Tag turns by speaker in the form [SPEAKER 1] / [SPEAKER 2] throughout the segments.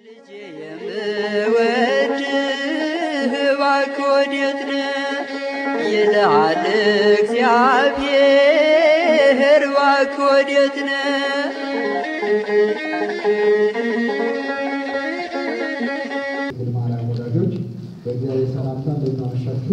[SPEAKER 1] ልጄ የምወድህ እባክህ ወዴት ነህ ይልሃል እግዚአብሔር እባክህ ወዴት ነህ
[SPEAKER 2] ድንግል ማርያም ወዳጆች በእግዚአብሔር ሰላምታ እንደምናመሻችሁ።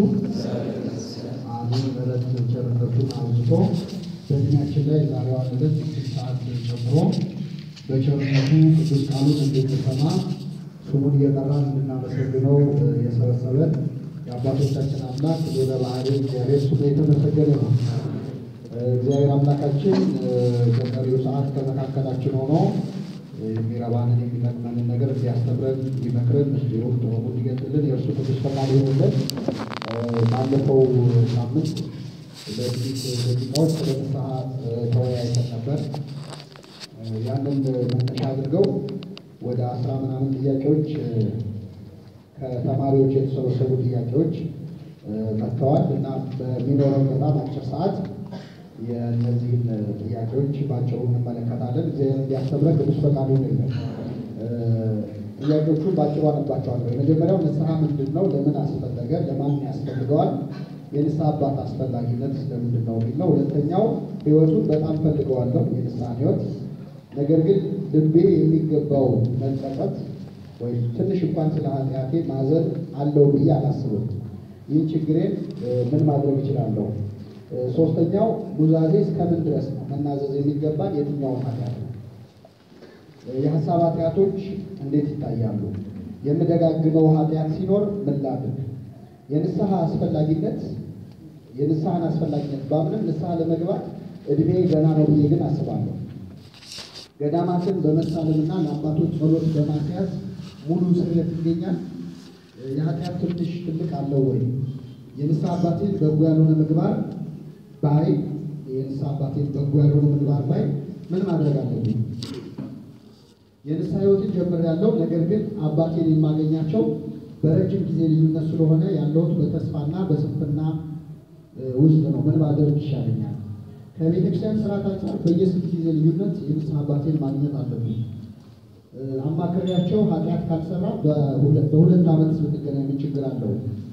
[SPEAKER 2] አሜን። ምሕረት ቸርነቱን አብዝቶ በእድሜያችን ላይ ዛሬዋን ዕለት ስድስት ሰዓት ጨምሮ በቸርነቱ ቅዱስ ቃሉን እንድንሰማ ስሙን እየጠራን እንድናመሰግነው የሰበሰበን የአባቶቻችን አምላክ ወደ ባህሪ እግዚአብሔር ስሙ የተመሰገነ ነው። እግዚአብሔር አምላካችን በቀሪው ሰዓት ከመካከላችን ሆኖ የሚረባንን የሚጠቅመንን ነገር እንዲያስተምረን እንዲመክረን እንዲሁም ጥበቡ እንዲገልጥልን የእርሱ ቅዱስ ፈቃድ ይሆንልን። ባለፈው ሳምንት በጥቂት ደቂቃዎች ስለ ንስሐ ተወያይተን ነበር። ያንን መነሻ አድርገው ወደ አስራ ምናምን ጥያቄዎች ከተማሪዎች የተሰበሰቡ ጥያቄዎች መጥተዋል እና በሚኖረው በጣም አጭር ሰዓት የእነዚህን ጥያቄዎች ባጭሩ እንመለከታለን። እግዚአብሔር እንዲያስተምረን ቅዱስ ፈቃዱ ይሆንልን። ጥያቄዎቹን ባጭሩ አነባቸዋለሁ። የመጀመሪያው ንስሐ ምንድን ነው? ለምን አስፈለገ? ለማን ያስፈልገዋል? የንስሐ አባት አስፈላጊነት ለምንድን ነው የሚል ነው። ሁለተኛው ሕይወቱን በጣም ፈልገዋለሁ፣ የንስሐን ሕይወት ነገር ግን ልቤ የሚገባው መጸጸት ወይም ትንሽ እንኳን ስለ ኃጢአቴ ማዘን አለው ብዬ አላስብም። ይህን ችግሬን ምን ማድረግ እችላለሁ? ሶስተኛው ኑዛዜ እስከምን ድረስ ነው መናዘዝ የሚገባን? የትኛውን ኃጢአት ነው? የሀሳብ ኃጢአቶች እንዴት ይታያሉ? የምደጋግመው ኃጢአት ሲኖር ምን ላድርግ? የንስሐ አስፈላጊነት የንስሐን አስፈላጊነት ባምንም ንስሐ ለመግባት እድሜ ገና ነው ብዬ ግን አስባለሁ። ገዳማትን በመሳለምና ለአባቶች ጸሎት በማስያዝ ሙሉ ስርየት ይገኛል። የኃጢአት ትንሽ ትልቅ አለው ወይ? የንስሐ አባቴን በጎ ያልሆነ ምግባር ባይ የንስሐ አባቴን በጎ ያልሆነ ምግባር ባይ ምን ማድረግ አለብኝ? የንስሐ ሕይወትን ጀምሬያለሁ። ነገር ግን አባቴን የማገኛቸው በረጅም ጊዜ ልዩነት ስለሆነ ያለሁት በተስፋና በስንፍና ውስጥ ነው። ምን ማድረግ ይሻለኛል? ከቤተ ክርስቲያን ስርዓት አንጻር በየስንት ጊዜ ልዩነት የንስሐ አባቴን ማግኘት አለብኝ? አማክሬያቸው ኃጢአት ካልሰራ በሁለት ዓመት ብንገናኝ ምን ችግር አለው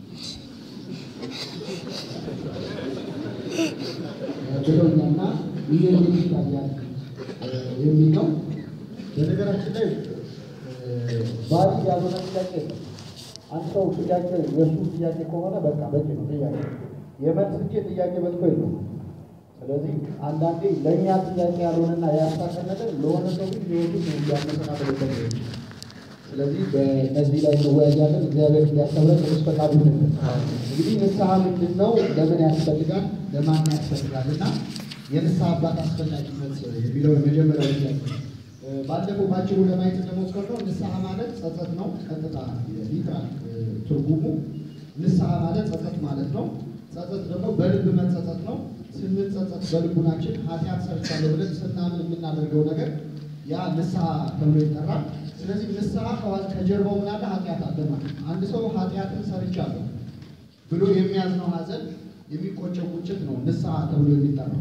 [SPEAKER 2] ብለውኛና ይህ እንዴት ይታያል የሚል ነው። በነገራችን ላይ ባሪ ያልሆነ ጥያቄ ነው። አንድ ሰው ጥያቄ የእሱ ጥያቄ ከሆነ በቃ በቂ ነው ጥያቄ የመልስ እንጂ ጥያቄ በልቶ የለው። ስለዚህ አንዳንዴ ለእኛ ጥያቄ ያልሆነና ያሳቀን ነገር ለሆነ ሰው ግን ህይወቱ እንዲያመሰቃቅልበት ነው። ስለዚህ በእነዚህ ላይ እንወያያለን። እግዚአብሔር እንዲያስተምረን ቅዱስ ፈቃዱ ይሁንልን። እንግዲህ ንስሐ ምንድን ነው? ለምን ያስፈልጋል? ለማን ያስፈልጋል? እና የንስሐ አባት አስፈላጊነት የሚለው የመጀመሪያው ጥያቄ ባለፈው ባጭሩ ለማየት እንደሞከርነው ንስሐ ማለት ጸጸት ነው። ቀጥታ ሊትራል ትርጉሙ ንስሐ ማለት ጸጸት ማለት ነው። ጸጸት ደግሞ በልብ መጸጸት ነው። ስንጸጸት በልቡናችን ኃጢአት ሰርቻለሁ ብለን ስናምን የምናደርገው ነገር ያ ንስሐ ተብሎ ይጠራል። ስለዚህ ንስሐ ከጀርባው ምን አለ? ኃጢአት አለ ማለት ነው። አንድ ሰው ኃጢአትን ሰርቻለሁ ብሎ የሚያዝነው ሐዘን የሚቆጨው ቁጭት ነው ንስሐ ተብሎ የሚጠራው።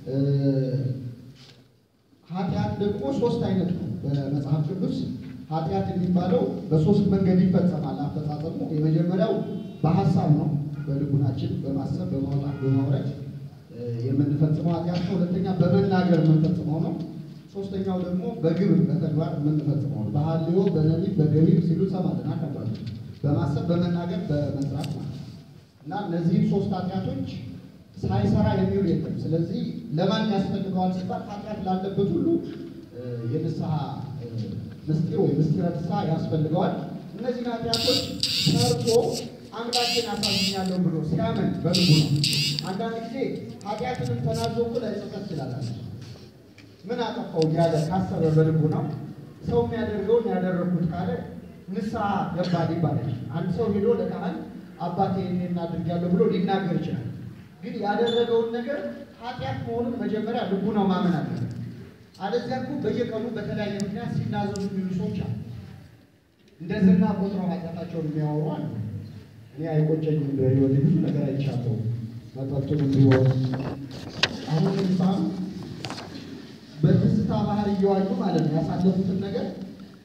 [SPEAKER 2] ኃጢአት ደግሞ ሶስት አይነት ነው በመጽሐፍ ቅዱስ። ኃጢአት የሚባለው በሶስት መንገድ ይፈጸማል አፈጻጸሙ። የመጀመሪያው በሀሳብ ነው፣ በልቡናችን በማሰብ በማውጣት በማውረድ የምንፈጽመው ኃጢአት ነው። ሁለተኛ በመናገር የምንፈጽመው ነው። ሶስተኛው ደግሞ በግብር በተግባር የምንፈጽመው ነው። በሐልዮ በነቢብ በገቢር ሲሉ ሰማለን አካባቢ በማሰብ በመናገር በመስራት ማለት እና እነዚህም ሶስት ኃጢአቶች ሳይሰራ የሚውል የለም። ስለዚህ ለማን ያስፈልገዋል ሲባል ኃጢአት ላለበት ሁሉ የንስሐ ምስጢር ወይ ምስጢረ ንስሐ ያስፈልገዋል። እነዚህን ኃጢአቶች ሰርቶ አምላኬን አሳዝኛለሁ ብሎ ሲያምን በልቡ ነው። አንዳንድ ጊዜ ኃጢአትንም ተናዞ እኮ ላይጸጸት ይችላል። ምን አጠፋው እያለ ካሰበ በልቡ ነው። ሰው የሚያደርገውን ያደረግኩት ካለ ንስሐ ገባል ይባላል። አንድ ሰው ሄዶ ለካህን አባቴ ይሄን አድርጊያለሁ ብሎ ሊናገር ይችላል። ግን ያደረገውን ነገር ኃጢአት መሆኑን መጀመሪያ ልቡ ነው ማመን አለበት። አለዚያ እኮ በየቀኑ በተለያየ ምክንያት ሲናዘዙ የሚሉ ሰዎች አሉ። እንደ ዝና ቆጥረው ኃጢአታቸውን የሚያወሩ አሉ። እኔ አይቆጨኝም፣ በህይወት ብዙ ነገር አይቻለሁ። መጠጡንም ቢሆን አሁን ምሳም በትዝታ ባህር እየዋኙ ማለት ነው ያሳለፉትን ነገር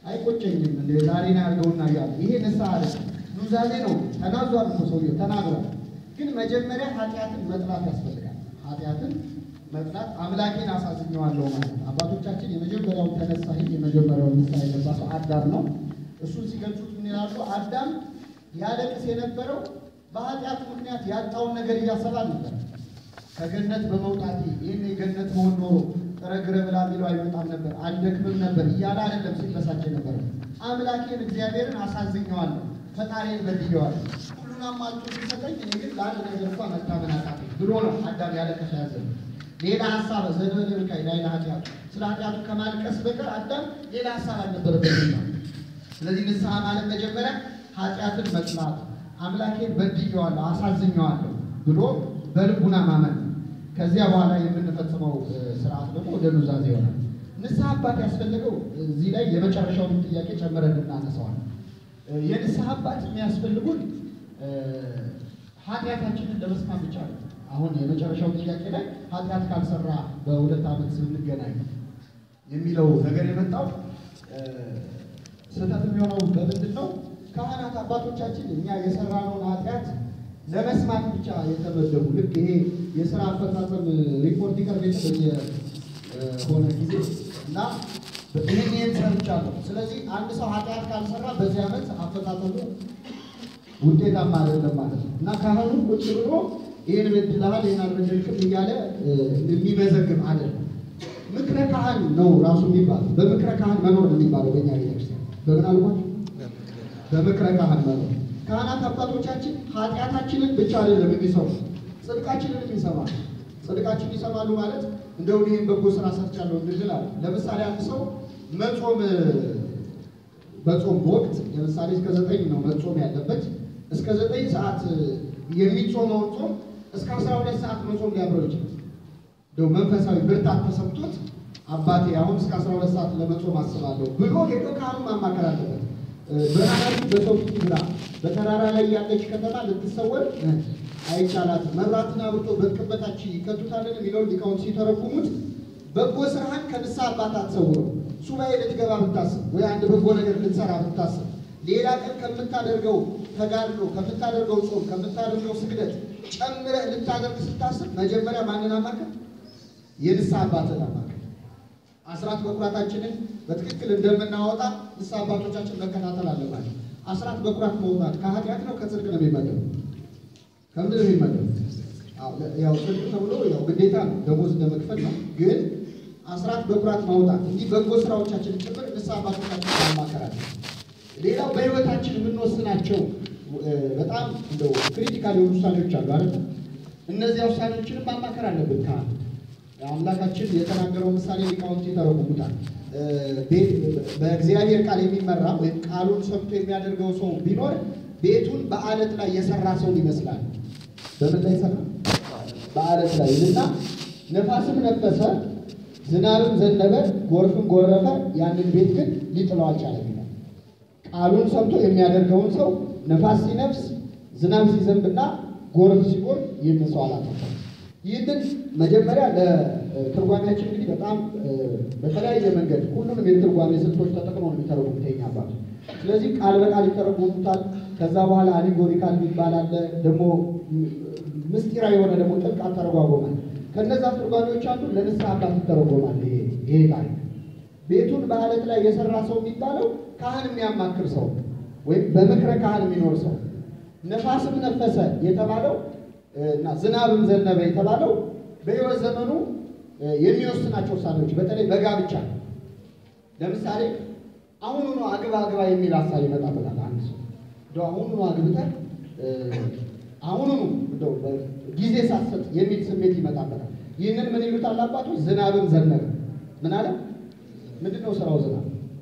[SPEAKER 2] አይቆጨኝም እንደ ዛሬ ነው ያድርገውና እያለ ይሄ ንስሐ አለ ኑዛዜ ነው። ተናዟል እኮ ሰውዬው ተናግሯል። ግን መጀመሪያ ኃጢአትን መጥላት ያስፈልጋል። ኃጢአትን መጥላት አምላኬን አሳዝኘዋለሁ ማለት ነው። አባቶቻችን የመጀመሪያውን ተነሳሂ የመጀመሪያውን ንስሐ የገባ ሰው አዳም ነው። እሱን ሲገልጹት ምን ይላሉ? አዳም ያለቅስ የነበረው በኃጢአቱ ምክንያት ያጣውን ነገር እያሰባ ነበር። ከገነት በመውጣቴ ይህን የገነት መሆን ኖሮ ጥረግረ ብላ ቢለው አይመጣም ነበር፣ አልደክምም ነበር እያለ አይደለም ሲበሳጭ ነበር። አምላኬን እግዚአብሔርን አሳዝኘዋለሁ፣ ፈጣሪን በድየዋለሁ፣ ሁሉን አሟልቶ ሲሰጠኝ እኔ ግን ለአንድ ነገር እንኳ መታመን አቃተኝ ብሎ ነው አዳም ያለቀሰ ያዘነ። ሌላ ሀሳብ ዘነበ ብካይ ላይ ለኃጢአቱ ስለ ኃጢአቱ ከማልቀስ በቀር አዳም ሌላ ሀሳብ አልነበረበትም ነው። ስለዚህ ንስሐ ማለት መጀመሪያ ኃጢአትን መጥላት አምላኬን በድየዋለሁ አሳዝኘዋለሁ ብሎ በልቡና ማመን ነው። ከዚያ በኋላ የምንፈጽመው ስርዓት ደግሞ ወደ ኑዛዜ ይሆናል። ንስሐ አባት ያስፈልገው እዚህ ላይ የመጨረሻውን ጥያቄ ጨምረን እናነሳዋል። የንስሐ አባት የሚያስፈልጉን ኃጢአታችንን ለመስማት ብቻ ነው። አሁን የመጨረሻው ጥያቄ ላይ ኃጢአት ካልሰራ በሁለት ዓመት ስንገናኝ የሚለው ነገር የመጣው ስህተት የሚሆነው በምንድን ነው? ካህናት አባቶቻችን እኛ የሰራነውን ኃጢአት ለመስማት ብቻ የተመደቡ ልክ ይሄ የስራ አፈጻጸም ሪፖርት ይቀርብ የሆነ ጊዜ እና ይህን ይህን ሰርቻለሁ። ስለዚህ አንድ ሰው ኃጢአት ካልሰራ በዚህ ዓመት አፈጻጸሙ ውጤታማ አይደለም ማለት ነው እና ካህኑ ቁጭ ብሎ ይህን በድለሃል፣ ይህን አልበደልክም እያለ የሚመዘግብ አይደለም። ምክረ ካህን ነው ራሱ የሚባለው። በምክረ ካህን መኖር ነው የሚባለው በእኛ ቤተክርስቲያን። በምን አልኳቸው? በምክረ ካህን መኖር ካህናት አባቶቻችን ኃጢአታችንን ብቻ አይደለም የሚሰሩ ጽድቃችንን ይሰማሉ። ጽድቃችንን ይሰማሉ ማለት እንደው ይህን በጎ ስራ ሰርቻለሁ እንድል አለ። ለምሳሌ አንድ ሰው መጾም በጾም ወቅት ለምሳሌ እስከ ዘጠኝ ነው መጾም ያለበት። እስከ ዘጠኝ ሰዓት የሚጾመውን ጾም እስከ አስራ ሁለት ሰዓት መጾም ሊያብረው ይችላል። እንደው መንፈሳዊ ብርታት ተሰምቶት አባቴ አሁን እስከ አስራ ሁለት ሰዓት ለመጾም አስባለሁ ብሎ ሄዶ ካህኑ ማማከር አለበት። ብርሃናቱ በሰው ፊት ይብራ፣ በተራራ ላይ ያለች ከተማ ልትሰወር አይቻላትም። መብራትን አብርቶ በቅበታች ይከቱታልን የሚለውን ሊቃውንት ሲተረጉሙት በጎ ስራህን ከንስሐ አባት አትሰውረው። ሱባኤ ልትገባ ብታስብ ወይ አንድ በጎ ነገር ልትሰራ ብታስብ ሌላ ቀን ከምታደርገው ተጋድሎ፣ ከምታደርገው ጾም፣ ከምታደርገው ስግደት ጨምረህ ልታደርግ ስታስብ መጀመሪያ ማንን አማከር? የንስሐ አባትን አማከር። አስራት በኩራታችንን በትክክል እንደምናወጣ ንስሐ አባቶቻችን መከታተል አለባቸው። አስራት በኩራት መውጣት ከኃጢአት ነው ከጽድቅ ነው የሚመደብ? ከምንድን ነው የሚመደብ? ያው ጽድቅ ተብሎ ያው ግዴታ ነው፣ ደሞዝ እንደመክፈል ነው። ግን አስራት በኩራት ማውጣት እንዲህ በጎ ስራዎቻችን ጭምር ንስሐ አባቶቻችን ማማከራለን። ሌላው በህይወታችን የምንወስናቸው በጣም እንደው ክሪቲካል የሆኑ ውሳኔዎች አሉ አይደል? እነዚያ ውሳኔዎችንም ማማከር አለብን ካህን አምላካችን የተናገረው ምሳሌ ሊቃውንት ይተረጉሙታል። በእግዚአብሔር ቃል የሚመራ ወይም ቃሉን ሰምቶ የሚያደርገው ሰው ቢኖር ቤቱን በአለት ላይ የሰራ ሰው ይመስላል። በምን ላይ ሰራ? በአለት ላይ እና ነፋስም ነፈሰ፣ ዝናብም ዘነበ፣ ጎርፍም ጎረፈ፣ ያንን ቤት ግን ሊጥለው አልቻለም ይላል። ቃሉን ሰምቶ የሚያደርገውን ሰው ነፋስ ሲነፍስ፣ ዝናብ ሲዘንብና ጎርፍ ሲጎርፍ ይህን ሰው አላጠፋም። ይህንን መጀመሪያ ለትርጓሜያችን እንግዲህ በጣም በተለያየ መንገድ ሁሉንም የትርጓሜ ስልቶች ተጠቅሞ ነው የሚተረጉሙት የእኛ አባቶች። ስለዚህ ቃል በቃል ይተረጉሙታል። ከዛ በኋላ አሊጎሪካል የሚባል አለ። ደግሞ ምስጢራዊ የሆነ ደግሞ ጥልቅ አተረጓጎማል። ከነዛ ትርጓሜዎች አንዱ ለንስሐ አባት ይተረጎማል። ይሄ ታሪክ ቤቱን በአለት ላይ የሰራ ሰው የሚባለው ካህን የሚያማክር ሰው ወይም በምክረ ካህን የሚኖር ሰው፣ ነፋስም ነፈሰ የተባለው እና ዝናብም ዘነበ የተባለው በሕይወት ዘመኑ የሚወስናቸው ውሳኔዎች በተለይ በጋብቻ ለምሳሌ አሁኑኑ አግባ አግባ የሚል ሀሳብ ይመጣበታል። አንድ ሰው እንደው አሁኑኑ አግብተህ አሁኑኑ እንደው ጊዜ ሳትሰጥ የሚል ስሜት ይመጣበታል። ይህንን ምን ይሉታል አባቶች? ዝናብም ዘነበ። ምን አለ? ምንድን ነው ስራው ዝናብ?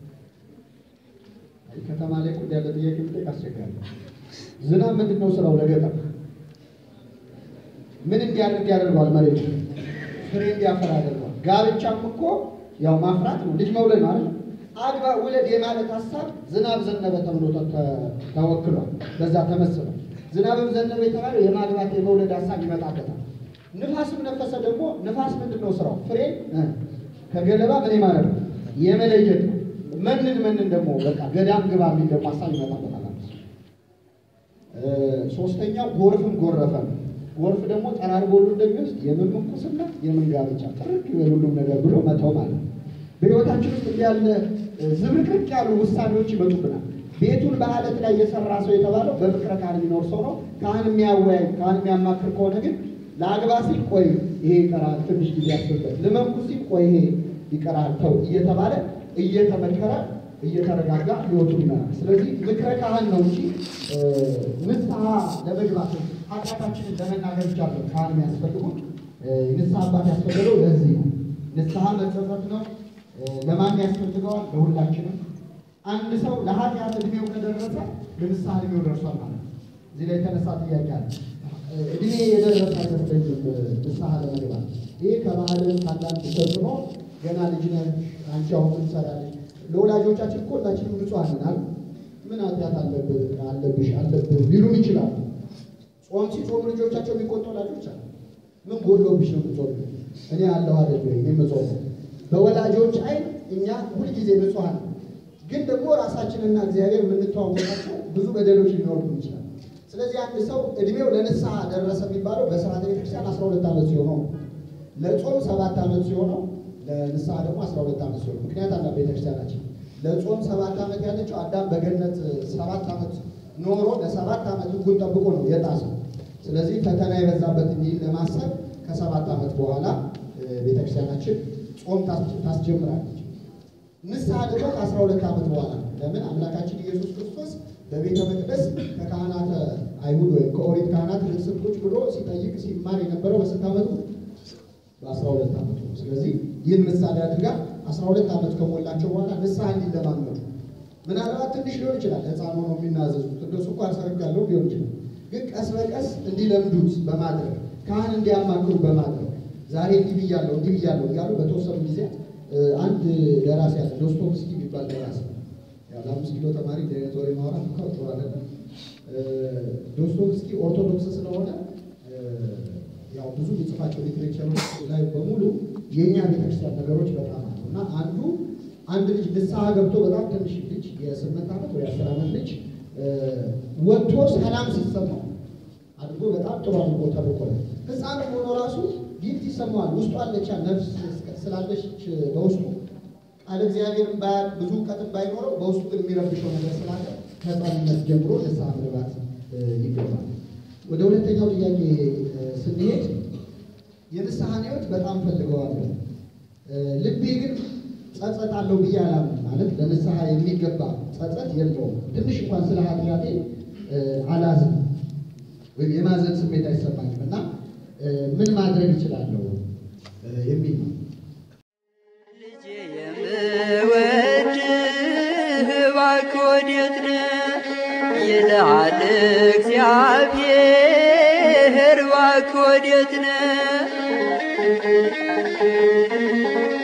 [SPEAKER 2] ከተማ ላይ ቁድ ያለ ጥያቄ ብጠይቅ አስቸጋሪ። ዝናብ ምንድን ነው ስራው ለገጠር ምን እንዲያደርግ ያደርገዋል? መሬቱ ፍሬ እንዲያፈራ ያደርገዋል። ጋብቻም እኮ ያው ማፍራት ነው፣ ልጅ መውለድ ማለት አግባ ውለድ የማለት ሀሳብ ዝናብ ዘነበ ተብሎ ተወክሏል። በዛ ተመስሏል። ዝናብም ዘነበ የተባለው የማግባት የመውለድ ሀሳብ ይመጣበታል። ንፋስም ነፈሰ ደግሞ ንፋስ ምንድን ነው ስራው? ፍሬ ከገለባ ምን ማለት ነው? የመለየት ነው። መንን መንን ደግሞ በቃ ገዳም ግባ የሚል ደግሞ ሀሳብ ይመጣበታል። እ፣ ሶስተኛው ጎርፍም ጎረፈ ነው። ጎርፍ ደግሞ ጠራርጎ ሁሉ እንደሚወስድ የምን ምንኩስና የምን ጋብቻ ጥርቅ ይበል ሁሉም ነገር ብሎ መተው ማለት ነው። በሕይወታችን ውስጥ እንዲህ ያለ እ፣ ዝብርቅርቅ ያሉ ውሳኔዎች ይመጡብናል። ቤቱን በአለት ላይ የሰራ ሰው የተባለው በፍቅረ ካህን የሚኖር ሰው ነው። ካህን የሚያወያይ ካህን የሚያማክር ከሆነ ግን ለአግባ ሲል ቆይ ይሄ ይቀራል፣ ትንሽ ጊዜ ያስብበት፣ ልመንኩ ሲል ቆይ ይሄ ይቀራል፣ ተው እየተባለ እየተመከረ እየተረጋጋ ህይወቱን ይመራል። ስለዚህ ምክረ ካህን ነው እንጂ እ፣ ንስሐ ለመግባት ኃጢአታችንን ለመናገር ብቻ ነው ካህን የሚያስፈልጉ ንስሐ አባት ያስፈልገው ለዚህ ነው። ንስሐ መጸጸት ነው። እ፣ ለማን ያስፈልገዋል? ለሁላችንም። አንድ ሰው ለኃጢአት እድሜው ከደረሰ ለንስሐ እድሜው ደርሷል ማለት ነው። እዚህ ላይ የተነሳ ጥያቄ አለ። እ፣ እድሜ የደረሰ አይመስለኝም ንስሐ ለመግባት። ይህ ከባህልን ከአንዳንድ ተጽዕኖ ገና ልጅ ነህ አንቺ አሁን ምን ትሰራለች? ለወላጆቻችን እኮ ሁላችንም ንጹሐን ነን አይደል? ምን ኃጢአት አለብህ አለብሽ አለብህ ሊሉን ይችላሉ። ጾም ሲጾሙ ልጆቻቸው የሚቆጡ ወላጆች አሉ። ምን ጎድሎብሽ ነው የምትጾሙ? እኔ አለሁ አይደል ወይ የምጾመው? በወላጆች አይን እኛ ሁልጊዜ ንጹሐን ነን። ግን ደግሞ ራሳችንና እግዚአብሔር የምንተዋወቃቸው ብዙ በደሎች ሊኖርብን ይችላል። ስለዚህ አንድ ሰው እድሜው ለንስሐ ደረሰ የሚባለው በስርዓተ ቤተክርስቲያን አስራ ሁለት ዓመት ሲሆነው ነው። ለጾም ሰባት ዓመት ሲሆነው ለንስሐ ደግሞ አስራ ሁለት ዓመት ሲሆነው ምክንያት አላ ቤተክርስቲያናችን ለጾም ሰባት ዓመት ያለችው አዳም በገነት ሰባት ዓመት ኖሮ ለሰባት ዓመት ሕጉን ጠብቆ ነው የጣሰው። ስለዚህ ፈተና የበዛበት እንዲል ለማሰብ ከሰባት ዓመት በኋላ እ፣ ቤተክርስቲያናችን ጾም ታስ- ታስጀምራለች። ንስሐ ደግሞ ከአስራ ሁለት ዓመት በኋላ ነው። ለምን አምላካችን ኢየሱስ ክርስቶስ በቤተ መቅደስ ከካህናተ አይሁድ ወይም ከኦሪት ካህናት ልብስን ቁጭ ብሎ ሲጠይቅ ሲማር የነበረው በስንት ዓመቱ? በአስራ ሁለት ዓመቱ ነው። ስለዚህ ይህን ምሳሌ አድርጋ አስራ ሁለት ዓመት ከሞላቸው በኋላ ንስሐ እንዲለማመዱ ምናልባት ትንሽ ሊሆን ይችላል፣ ሕፃን ሆኖ የሚናዘዙት እንደሱ እንኳ ሰርግ ያለው ሊሆን ይችላል። ግን ቀስ በቀስ እንዲለምዱት በማድረግ ካህን እንዲያማክሩ በማድረግ ዛሬ እንዲህ ብያለሁ እንዲህ ብያለሁ እያሉ በተወሰኑ ጊዜ እ፣ አንድ ደራሲ ያለ ዶስቶቭስኪ የሚባል ደራሲ ያው ለአምስት ኪሎ ተማሪ እንዲህ አይነት ወሬ ማውራት እንኳ ጥሩ አይደለም። እ፣ ዶስቶቭስኪ ኦርቶዶክስ ስለሆነ እ፣ ያው ብዙ የሚጽፋቸው ሊትሬቸሮች ላይ በሙሉ የእኛ ቤተክርስቲያን ነገሮች በጣም አሉ እና አንዱ አንድ ልጅ ንስሐ ገብቶ በጣም ትንሽ ልጅ የስምንት ዓመት ወይ አስር ዓመት ልጅ እ፣ ወጥቶ ሰላም ሲሰማው አድርጎ በጣም ጥሩ አድርጎ ተልኮለ ህፃን ሆኖ ራሱ ጊፍት ይሰማዋል። ውስጡ አለቻ ነፍስ ስላለች በውስጡ ቃለ እግዚአብሔርን ባያውቅ ብዙ እውቀትን ባይኖረው በውስጡ ግን የሚረብሸው ነገር ስላለ ከህፃንነት ጀምሮ ንስሐ መግባት እ፣ ይገባል። ወደ ሁለተኛው ጥያቄ እ፣ ስንሄድ የንስሐን ህይወት በጣም ፈልገዋለሁ እ፣ ልቤ ግን ጸጸት አለው ብዬ አላምንም። ማለት ለንስሐ የሚገባ ጸጸት የለውም። ትንሽ እንኳን ስለ ኃጢአቴ እ፣ አላዝንም ወይም የማዘን ስሜት አይሰማኝም እና እ፣ ምን ማድረግ እችላለሁ እ፣ የሚል ነው።
[SPEAKER 1] ልጄ የምወድህ እባክህ ወዴት ነህ? ይልሃል እግዚአብሔር እባክህ ወዴት ነህ?